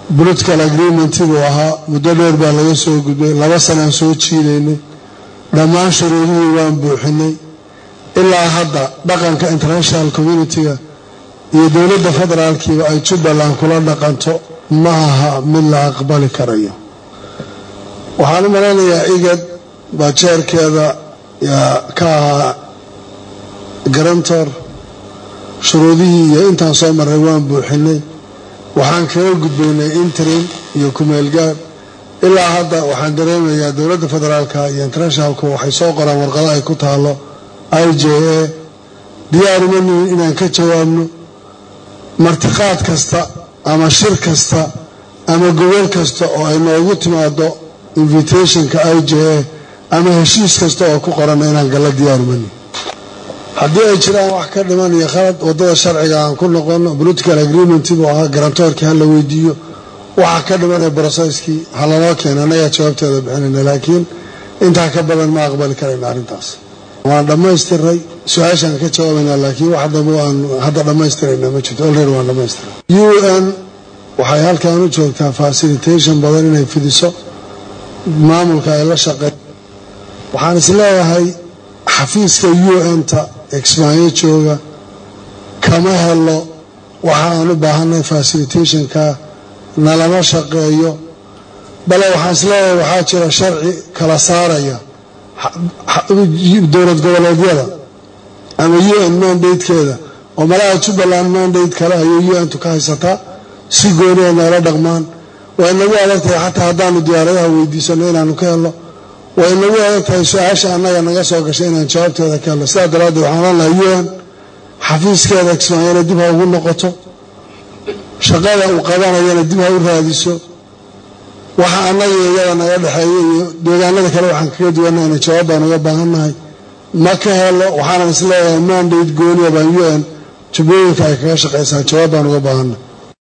political agreementii buu ahaa muddo dheer baa laga soo gudbay laba sanaan soo jiidaynay dhammaan shuruudihii waan buuxinay ilaa hadda dhaqanka international communitiga iyo dowladda federaalkiiba ay jubbaland kula dhaqanto ma aha mid la aqbali karayo waxaan u malaynayaa igad baa jeerkeeda yaa ka ahaa garantor shuruudihii iyo intaan soo marray waan buuxinay waxaan kaga gudbaynay interim iyo kumeelgaad ilaa hadda waxaan dareemayaa dowladda federaalka iyo internationalku waxay soo qoraan warqado ay ku taalo i j a diyaaruma nihin inaan ka jawaabno martiqaad kasta ama shir kasta ama gobol kasta oo ay noogu timaado invitationka i j a ama heshiis kasta oo ku qorana inaan galla diyaaruma nihin haddii ay jiraan wax ka dhiman iyo khalad waddada sharciga aan ku noqono political agreement buu ahaa garantoorkii ha la weydiiyo waxa ka dhimanee broseskii ha lanoo keena annagaa jawaabteeda bixinayna laakiin intaa ka badan ma aqbali karayna arrintaas waan dhammaystiray su-aashaan ka jawaabaynaa laakiin wax dambe aan hadda dhammaystirayna ma jirto olready waan dhammaystiray u n waxay halkan u joogtaa facilitation badan inay fidiso maamulka ay la shaqeey waxaan isleeyahay xafiiska u n-ta exmayo jooga kama helo waxa aan u baahanay facilitationka nalama shaqeeyo bale waxaan isleeyahay waxaa jira sharci kala saaraya dowlad goboleedyada ama u n mandatekeeda oo malaha jubbaland mandate kale ayay u n tu ka haysataa si gooniya noola dhaqmaan way nagu adag tahay xataa haddaanu diyaaradaha weydiisano inaanu ka helno way nagu adag tahay su-aasha annaga naga soo gashay inaan jawaabteeda ka helno sidaa daraaddeed waxaan ohan lahaa u n xafiiskeeda kismaayana dib ha ugu noqoto shaqada uu qabanayana dib ha u raadiso waxa annaga iyo iyada naga dhexeeya iyo deegaanada kale waxaan kaga duwanayna jawaab baan uga baahannahay ma ka helo waxaanan isleeyahay mandate gooniya baan u n jubbooyinka ay kaga shaqaysaa jawaab baan uga baahannahay